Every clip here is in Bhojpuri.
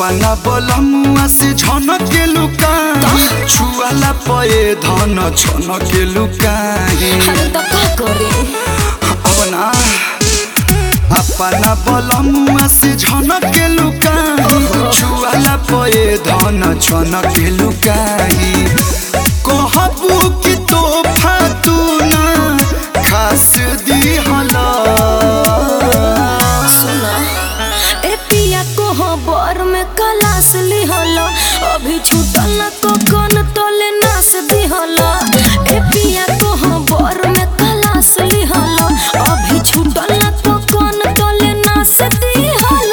अपना बलमुआ से झनक के लुकाई छुआला पए धन छनक के लुकाई अरे तो का करे अब ना अपना बलमुआ से झनक के लुकाई छुआला पए धन छनक के लुकाई कहबू कि तोहफा तू ना खास दिहला सुना ए पिया को बर में कलास लिहल अभी छूटल न तो कन तले नास दिहल ए पिया को बर में कलास लिहल अभी छूटल न तो कन तले नास दिहल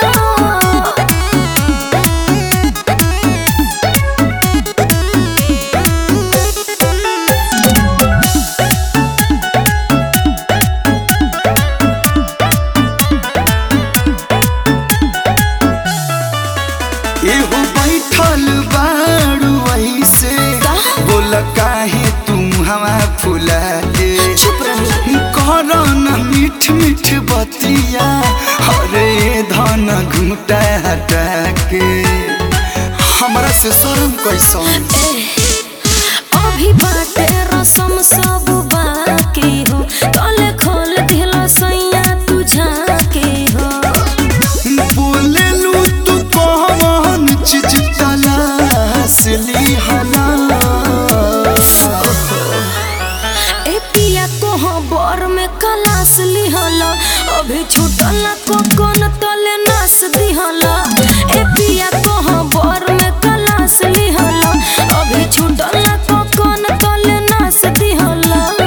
एहो बैठल बारू ऐसे का? बोल काहे तुम हवा फुला के चुप रही कर न मीठ मीठ बतिया हरे धन घूटा हटा के हमरा से शर्म कैसन ए, अभी बाटे रसम सब बाकी हो तले खोल दिल सैया तू झाके हो बोलेलू तू कौन चीज तलाश लिहला ए पिया को बर में कलास लिहल अभी छूटल को कोन तले नास दिहल ए पिया को बर में कलास लिहल अभी छूटल को कोन तले नास दिहल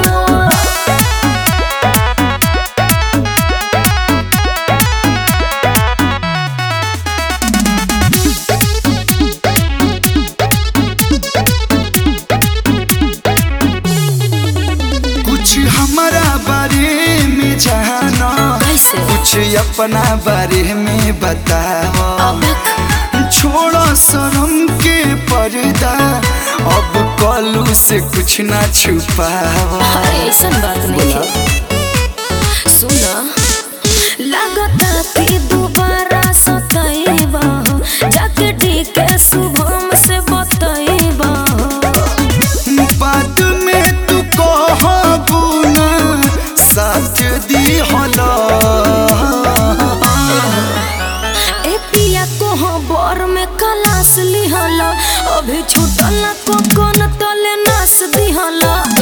कुछ हमारा बारे में जाना कैसे कुछ अपना बारे में बताओ अब छोड़ो शर्म के पर्दा अब कलू से कुछ ना छुपाओ अरे ऐसन बात नहीं है सुना लगता कि दोबारा सतैबा हो जाके ठीक है शुभम से बतैबा हो बाद में तू कहबू ना साथ दी होला ए पिया को बर में कलास लिहल अभी छूटल को कोन तले नास दिहल